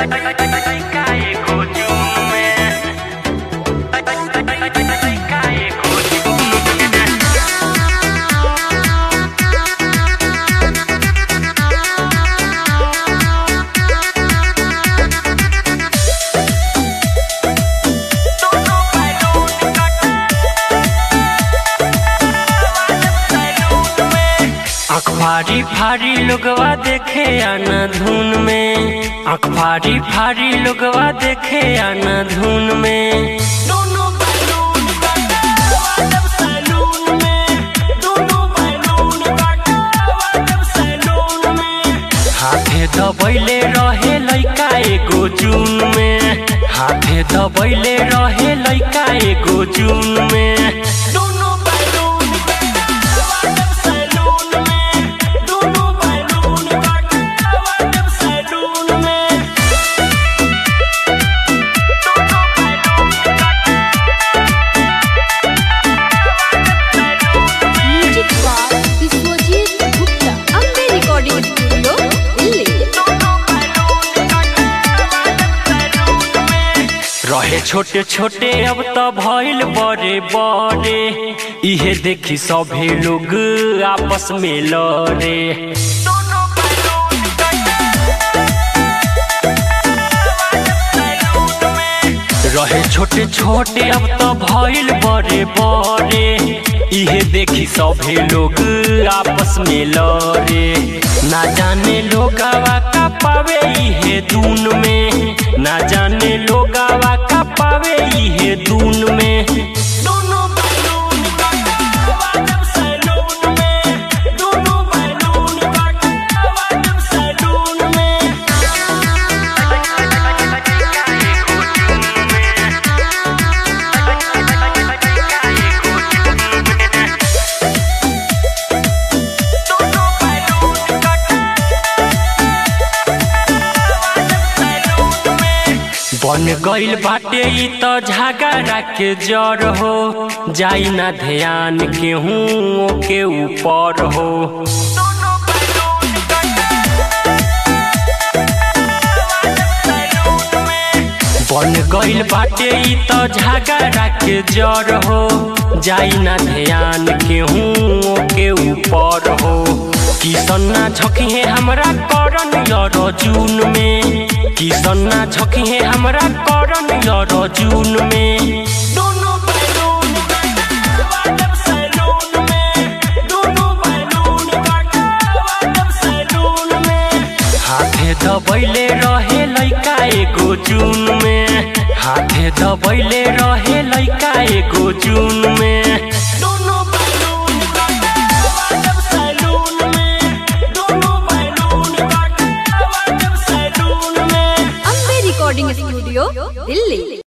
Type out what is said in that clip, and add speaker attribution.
Speaker 1: आँख फाड़ी फाड़ी लोगवा देखे आना धुन में आँख फाड़ी फाड़ी लोगवा देखे आना धुन में दोनों बैलून वादम सैलून में दोनों बैलून वादम सैलून में हाथे दबैले रहे लइका एगो जून में हाथे दबैले रहे लइका एगो जून में दोनों बैलून वादम सैलून में दोनों बैलून वादम सैलून में
Speaker 2: music by Vishwajeet Gupta Ambe recording studio Delhi
Speaker 1: रहे छोटे छोटे अब त भइल बड़े बड़े इहे देखी सभे लोग आपस में लड़े रहे छोटे छोटे अब त भइल बड़े बड़े इहे देखी सभे लोग आपस में लड़े ना जाने लोगावा का पावे इहे दून में ना जाने लोगावा का पावे इहे दून में दोनों बैलून वादम सैलून में दोनों बैलून वादम सैलून में बन गइल बाटे ई त झगड़ा के जड़ हो जाई ना ध्यान केहू के ऊपर हो बन गइल बाटे ई त झगड़ा के जड़ हो जाई ना ध्यान केहू के ऊपर हो किसन्ना झकिहे हमरा करन यर जून में किसन्ना झकिहे हमरा करन यर जून में दोनों बैलून वादम सैलून में दोनों बैलून वादम सैलून में हाथे दबैले रहे लइका एगो जून में हाथे दबैले रहे लइका एगो जून में दोनों बैलून वादम सैलून में दोनों बैलून वादम सैलून में
Speaker 2: अम्बे रिकॉर्डिंग स्टूडियो दिल्ली